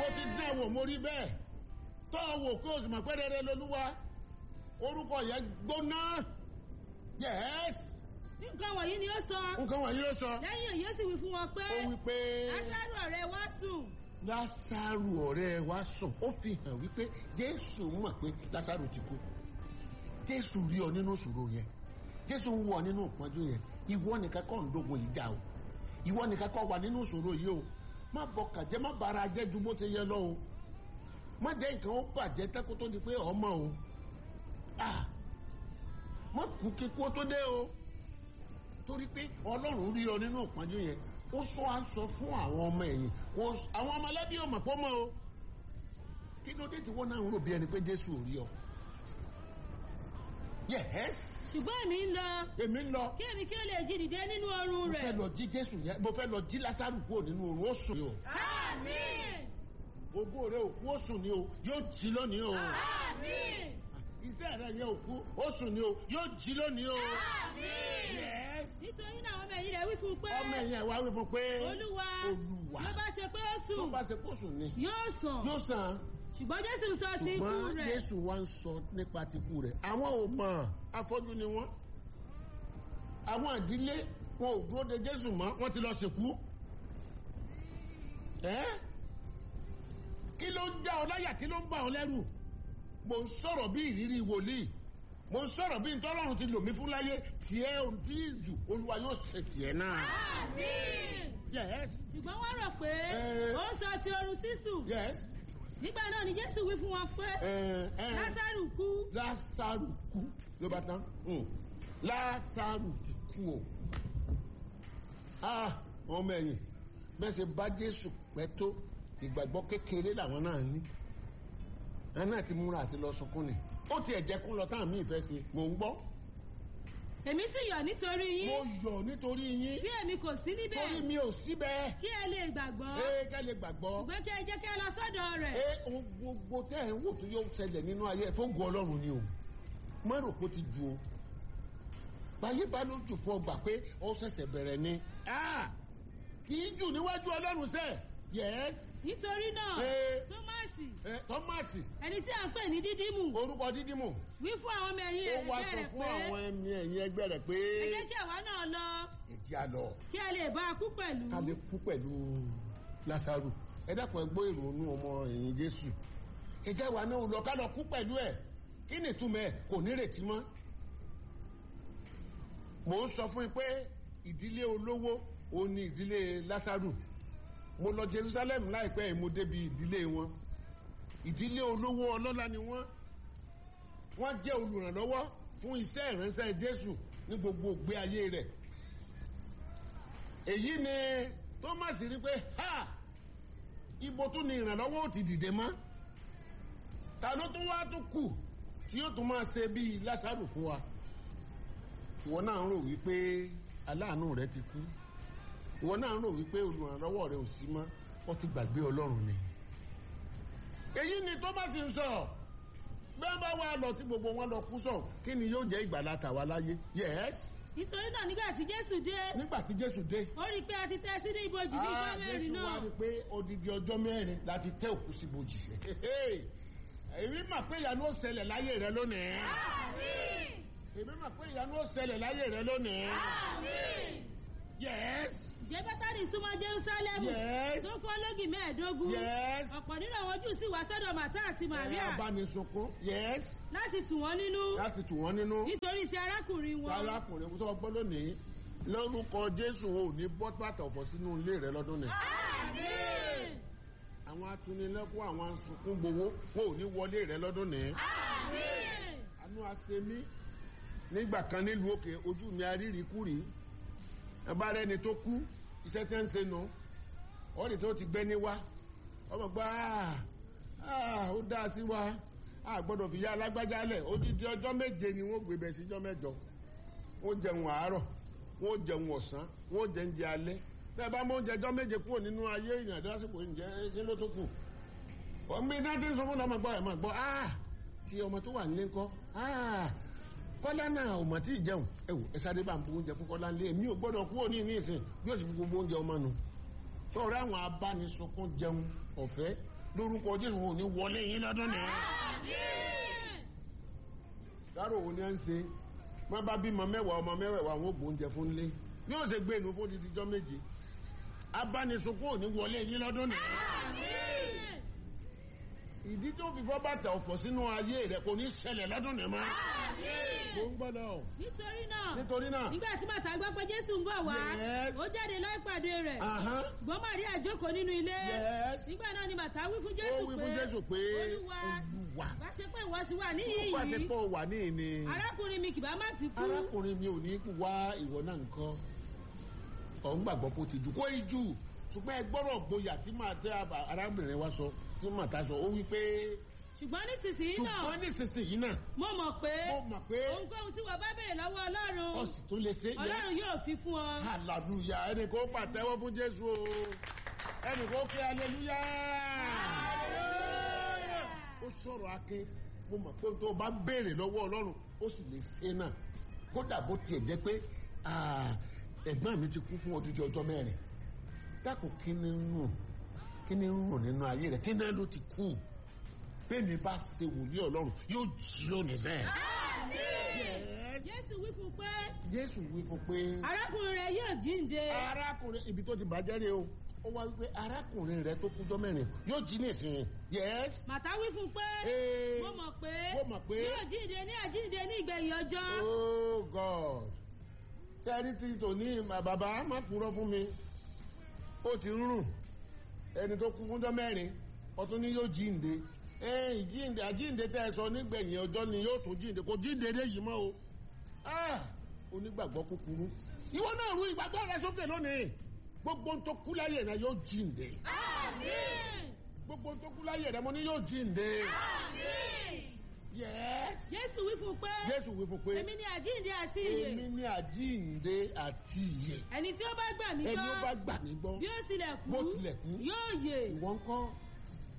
ti dán wò mo rí bẹ́ẹ̀ tọ́ ọ wò kó o sì mọ̀ pé rere lolúwa orúkọ yẹn gbóná yes nǹkan wọ̀nyí ni ó sọ nǹkan wọ̀nyí ló sọ lẹ́yìn èyí ó sì wí fún wọn pé ó wí pé lásàrò ọ̀rẹ́ wa sùn lásàrù ọ̀rẹ́ wa sùn ó fi hàn wípé jésù mọ̀ pé lásàrù ti kú jésù rí ọ nínú ìṣòro yẹn jésù ń wọ ọ nínú ìpọ́njú yẹn ìwọ nìkan kọ́ ń dógun yìí já o ìwọ nìkan kọ́ wà nínú ìṣòro yìí o má bọkàn jẹ́ má bara jẹ́ ju bó ti yẹ lọ o má jẹ́ nǹkan ó bàjẹ́ tẹ́kó tó di pé ọmọ o ah má kú kíkú ó tó dé o torí pé ọlọ́run rí ọ nínú ìpọ́njú yẹn ó sọ aṣọ fún àwọn ọmọ ẹ̀yìn kò àwọn ọmọlẹ́bí ọmọ pọ́ mọ́ o kí ló dé tí wọ́n náà ń rò bí ẹni pé jésù ò rí ọ. yes ṣùgbọ́n èmi ń lọ èmi ń lọ kí èmi kí ó lè jí dìde nínú oorun mo rẹ̀ fẹ́ lọ jí jésù yẹn mo fẹ́ lọ jí lásàrù kúrò nínú oorun ó sùn ni o àmín ògo rẹ òkú ó sùn ni o yóò jí lónìí o àmín iṣẹ́ rẹ yẹn òkú ó sùn ni o yóò jí lónìí o àmín yes nítorí náà ọmọ ẹ̀yìn rẹ̀ wí fún un pé ọmọ ẹ̀yìn ẹ̀ wá wí fún pé olúwa olúwa ló bá ṣe pé ó tó sùn bá ṣe kó sùn ni yóò sàn yóò sàn ṣùgbọ́n jésù sọ sí ikú ṣùgbọ́n rẹ̀ jésù wá ń sọ nípa tìkú rẹ̀ àwọn ò mọ̀ afọ́jú ni wọ́n àwọn ìdílé wọn ò dúró de jésù mọ́ wọ́n ti lọ sìnkú ẹ́ kí ló ń já ọ láyà kí ló ń bà ọ lẹ́rù mo ń sọ̀rọ̀ bí ìrírí wòlíì mo ń sọ̀rọ̀ bí ntọ́lọ́run ti lò mí fún láyé tiẹ̀ ò tí ì jù olúwa yóò ṣe tiẹ̀ náà. àmín yes ṣùgbọ́n wọ́n rò pé Eh. ó ń sọ ti oorun sísùn yes nígbà náà ni jésù wí fún wọn pé ẹ ẹ lásàrù kú lásàrù kú ló bá tán Mm. lásàrù ti kú o ah ọmọ ẹ̀yìn bẹ́ẹ̀ ṣe bá jésù pẹ́ tó ìgbàgbọ́ kékeré làwọn náà ní àwọn náà ti múra àti lọ sunkún ni ó tiẹ̀ jẹ́ kó lọ táwọn míì fẹ́ ṣe mò ń gbọ́ èmi sì yọ̀ nítorí mo yín yọ̀ nítorí yín tí èmi kò sí níbẹ̀ torí mi ò síbẹ̀ kí ẹ lè gbàgbọ́ ẹ ká lè gbàgbọ́ ṣùgbọ́n kí ẹ jẹ́ kí ẹ lọ sọ́dọ̀ rẹ̀ ẹ ohun gbogbo tẹ́ ẹ̀ ń wò tó yóò ṣẹlẹ̀ nínú ayé tó gun ọlọ́run ni o má rò pé ó ti ju o báyé bá ló jù fún ọgbà pé ó ṣẹ̀ṣẹ̀ bẹ̀rẹ̀ ni Ah! kì í jù níwájú ọlọ́run sẹ́ yes nítorí náà Eh. tómásì ẹ tọ́mátì ẹni tí à ń pè ní dídímù orúkọ dídímù wí fún àwọn ọmọ ẹ̀yìn ó wá ẹgbẹ́ sọ rẹ̀ fún pé àwọn ẹni ẹ̀yìn ẹgbẹ́ rẹ̀ pé ẹ jẹ́ kí àwa náà lọ èjì àlọ́ kí ẹ lè bá a kú pẹ̀lú ká lè kú pẹ̀lú lásàrù ẹ dákun ẹ gbọ́ ìrònú ọmọ ẹ̀yìn jésù ìjẹ́ wa náà lọ ká lọ kú pẹ̀lú ẹ̀ kí ni ìtumọ̀ ẹ̀ kò nírètí mọ́ mò ń sọ fún yín pé ìdílé olówó òun ni ìdílé lásàrù mo lọ jerusalem láìpẹ́ yìí mo débi ìdílé wọn ìdílé olówó ọlọ́lá ni wọ́n wọ́n jẹ́ olùrànlọ́wọ́ fún iṣẹ́ ìránṣẹ́ jésù ní gbogbo ògbé ayé rẹ̀ èyí ni thomas rí pé ha ibo tún ni ìrànlọ́wọ́ ò ti dìde mọ́ ta ló tún wá tún kù tí yóò tún máa ṣe bíi lásàrù fún wa ìwọ náà ń rò wípé aláàánú rẹ ti kú ìwọ náà ń rò wípé olùrànlọ́wọ́ rẹ ò sí mọ́ wọ́n ti gbàgbé ọlọ́run ni èyí ni thomas ń sọ bẹ́ẹ̀ bá wà lọ tí gbogbo wọn lọ kú sọ kí ni yóò jẹ́ ìgbàlá tàwa láyé yes nítorí náà nígbà tí jésù dé nígbà tí jésù dé ó rí i pé a ti tẹ́ sínú ibojì ní ìjọ Ah, mẹ́rin Jésù náà wá rí i pé odidi ọjọ́ mẹ́rin láti tẹ́ òkú sí bojì. èmi mà pé ìyanu ó ṣẹlẹ̀ láyé rẹ lónìí. àmín èmi mà pé ìyanu ó ṣẹlẹ̀ láyé rẹ lónìí. àmín yes jẹ́ bẹ́tánì súnmọ́ jerúsálẹ́mù yes tó fọ́ lógì mẹ́ẹ̀ẹ́dógún yes. ọ̀pọ̀ nínú àwọn jù sì wá sọ́dọ̀ màtá àti ẹ màríà abánisunkún yes láti tù wọ́n nínú láti tù wọ́n nínú. nítorí ti arákùnrin wọn arákùnrin tó gbọ́ lónìí lórúkọ Jésù ò ní bọ́ bàtà ọ̀fọ̀ sínú ilé rẹ lọ́dún ni. àmín àwọn atunilẹ́kún àwọn asunkún gbowó wọn ò ní wọlé rẹ lọ́dún ni. àmín àánú àṣemí nígbà kan nílùú òkè ojú mi arírì kúrì ẹbá rẹ ni tó kú iṣẹ́ tí ń ṣe nù ọ̀rẹ́ tó ti gbẹ́ ní wá ọmọ gbọ́ "Ah, ó dá sí wa a gbọ́dọ̀ fi ya alágbájá lẹ̀ odidi ọjọ́ méje ni wọ́n gbé bẹ̀ síjọ́ mẹ́jọ wọ́n jẹun àárọ̀ wọ́n jẹun ọ̀sán wọ́n jẹ oúnjẹ alẹ́ bẹ́ẹ̀ bá mọ oúnjẹ ọjọ́ méje kúrò nínú ayé èèyàn lásìkò oúnjẹ kí ló tó kù ọmọ iná tí ń sọ fún ọmọ gbọ́ ẹ̀ máa gbọ́ ah tí ọmọ tó wà nílé ńkọ́ ah kọ́lá náà ò mọ̀ tí ì jẹun ẹ wò ẹ sáré bá ń bu oúnjẹ fún kọ́lá ńlé èmi ò gbọ́dọ̀ kúrò ní ìsìn bí ó sì fi gbogbo oúnjẹ ọmọ nu sọ̀rọ̀ àwọn abánisunkún jẹun ọ̀fẹ́ lórúkọ jésù wọn ò ní wọlé yín lọ́dún nìyẹn. Àmín. dárò wo ni à ń ṣe má bá bímọ mẹ́wàá ọmọ mẹ́wàá àwọn ògbó oúnjẹ fún lé ní ó ṣe gbé inú fún títí jọ́ méje abánisokó ò ní wọlé yín lọ́dún nìyẹn. Àmín. ìdí tó fi fọ́ bàtà ọ̀fọ̀ sínú ayé rẹ̀ kò ní ṣẹlẹ̀ lọ́dún nìyẹn mọ́. mo Àmín. ń gbọ́dọ̀ nítorí náà nítorí náà. nígbà tí màtá gbọ́ pé jésù ń bọ̀ wá Yes. ó jáde lọ ìpàdé rẹ̀ Ahán. ṣùgbọ́n màríà jókòó nínú ilé Yes. nígbà náà ni màtá wí fún ó jésù wí pé fún jésù pé olúwa olúwa bá ṣe pé ìwọ ti wà ó níhìn pàṣẹ yìí pé ó wà ní ìní. arákùnrin mi kìbá má ti kú arákùnrin mi ò ní kú wá ìwọ náà nǹkan ọ̀hún gbàgbọ́ kó ti jù kó í jù ṣùgbọ́n ẹ gbọ́dọ̀ gboyà tí màá tẹ àbá- arábìnrin wa sọ tí màá ta sọ ó wí pé ṣùgbọ́n nísinsìnyí náà ṣùgbọ́n nísinsìnyí náà mo mọ̀ pé mo mọ̀ pé ohunkóhun tí wọ́n bá béèrè lọ́wọ́ ọlọ́run ọ̀sì tó lè ṣe yẹ ọlọ́run yóò fi fún ọ. hallelujah ẹnì kó pàtẹ́wọ́ fún jésù o ẹnì kó kí hallelujah ó sọ̀rọ̀ akin mo mọ̀ pé tó o bá béèrè lọ́wọ́ ọlọ́run ó sì lè ṣe náà kódà bó tiẹ̀ jẹ́ pé ah, ẹ̀gbọ́n mi ti kú fún odidi ọjọ́ mẹ́rin dákun kí ni ń rùn kí ni ń rùn nínú ayé rẹ̀ kí ni ló ti kú bẹ́ẹ̀ mi bá ṣe wòlíì ọlọ́run yóò jí lónìí bẹ́ẹ̀. Yes. jésù wí fún pé jésù wí fún pé arákùnrin rẹ yóò jíǹde. arákùnrin ibi tó ti bàjẹ́ rè o ó wá wípé arákùnrin rẹ tó kújọ́ mẹ́rin yóò jí nísìnyí yes màtá wí fún pé Ee. mo mọ̀ pé Mo mọ̀ pé. yóò jíǹde ní àjíǹde ní ìgbẹ̀yìn ọjọ́. oh god sẹ́ẹ̀rí tí tòní bàbá má purọ́ fún mi ó ti ń rùn ẹni tó kú fúnjọ́ mẹ́rin ọtún ni yóò jíǹde ẹ̀yìn jíǹde àjíǹde tẹ́ ẹ sọ nígbẹ̀yìn ọjọ́ ni yóò tún jíǹde kò jíǹde dé yìí mọ́ o Ah, onígbàgbọ́ kúkúrú ìwọ náà rú ìgbàgbọ́ rẹ sókè lónìí gbogbo ń tó kú láyé rẹ yóò jíǹde Àmín. gbogbo ń tó kú láyé rẹ mo ní yóò jíǹde Àmín. yes jésù wí fún pé jésù wí fún pé èmi ni àjíǹde àti èmi ìyè ní àjíǹde àti ìyè ẹni tí ó bá gbà mí ẹni ó bá gbọ́ gbà mí gbọ́ bí ó tilẹ̀ kú Bó tilẹ̀ kú. yóò yè. ìwọ ń kọ́